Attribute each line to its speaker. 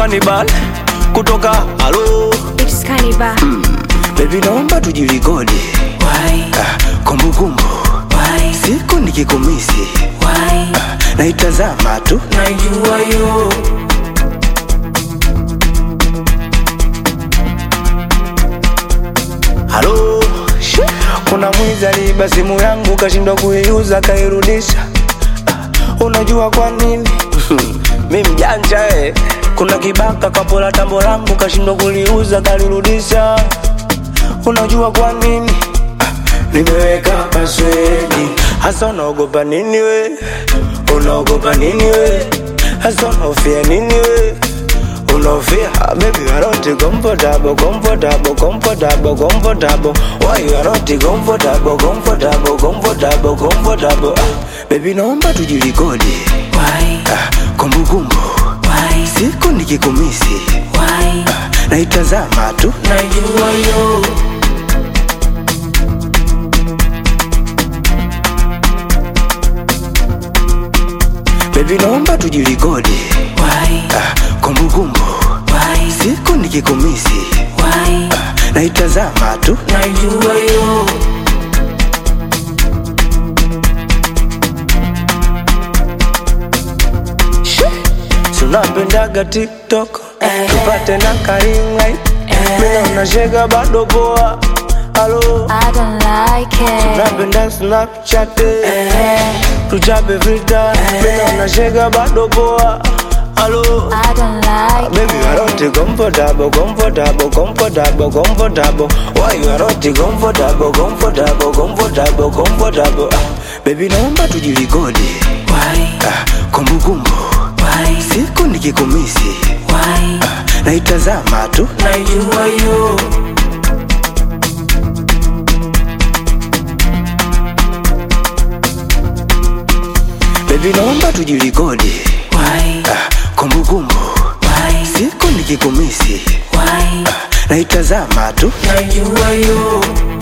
Speaker 1: Cannibal kutoka halo
Speaker 2: It's Cannibal.
Speaker 1: Baby naomba tujilikodi
Speaker 3: Why?
Speaker 1: Ah, kumbukumbu
Speaker 3: Why?
Speaker 1: siku nikikumisi
Speaker 3: Why?
Speaker 1: naitazama tu
Speaker 3: Najua yo
Speaker 1: halo Shi, kuna mwizi aliiba simu yangu kashindwa kuiuza kairudisha Ah, unajua kwa nini mi mjanja eh. kuna kibaka kapola tambo langu kashindwa kuliuza kalirudisha unajua kwa nini Ah, nimeweka paswedi hasa unaogopa nini we unaogopa nini we hasa unaofia nini we unaofia Ah, baby you are not comfortable comfortable comfortable comfortable why you are not comfortable comfortable comfortable comfortable ah, baby naomba tujilikodi
Speaker 3: Why?
Speaker 1: ah, kumbukumbu
Speaker 3: Why?
Speaker 1: siku nikikumisi
Speaker 3: Why?
Speaker 1: naitazama tu
Speaker 3: Najua yo
Speaker 1: baby naomba tujilikodi
Speaker 3: Why?
Speaker 1: ah, kumbukumbu
Speaker 3: Why?
Speaker 1: siku nikikumisi
Speaker 3: Why?
Speaker 1: naitazama tu
Speaker 3: Najua yo
Speaker 1: tunapendaga tiktok
Speaker 3: Eh.
Speaker 1: tupate na karinglight mina unashega bado poa halo
Speaker 2: I don't like it.
Speaker 1: napenda snapchat tuchape filter mina unashega bado poa halo
Speaker 2: I don't like
Speaker 1: Baby, you are not comfortable, comfortable, comfortable, comfortable. Why you are not comfortable, comfortable, comfortable, comfortable? Ah, baby, naomba tujilikodi.
Speaker 3: Why?
Speaker 1: Ah, kumbukumbu
Speaker 3: Why?
Speaker 1: siku nikikumisi
Speaker 3: Why?
Speaker 1: naitazama tu
Speaker 3: Najua yo
Speaker 1: baby, naomba tujilikodi.
Speaker 3: Why?
Speaker 1: Ah, kumbukumbu
Speaker 3: Why?
Speaker 1: siku nikikumisi
Speaker 3: Why?
Speaker 1: naitazama tu
Speaker 3: Najua yo